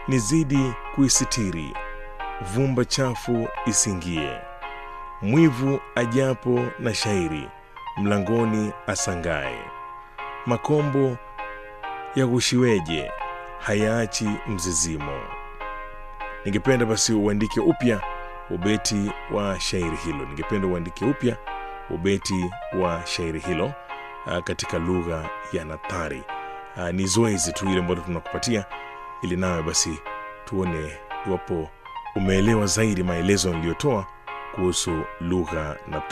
nizidi kuisitiri, vumba chafu isingie. Mwivu ajapo na shairi, mlangoni asangae. Makombo ya gushiweje, hayaachi mzizimo. Ningependa basi uandike upya ubeti wa shairi hilo. Ningependa uandike upya ubeti wa shairi hilo ah, katika lugha ya nathari. Ah, Ni zoezi tu ile ambalo tunakupatia ili nawe basi tuone iwapo umeelewa zaidi maelezo niliyotoa kuhusu lugha na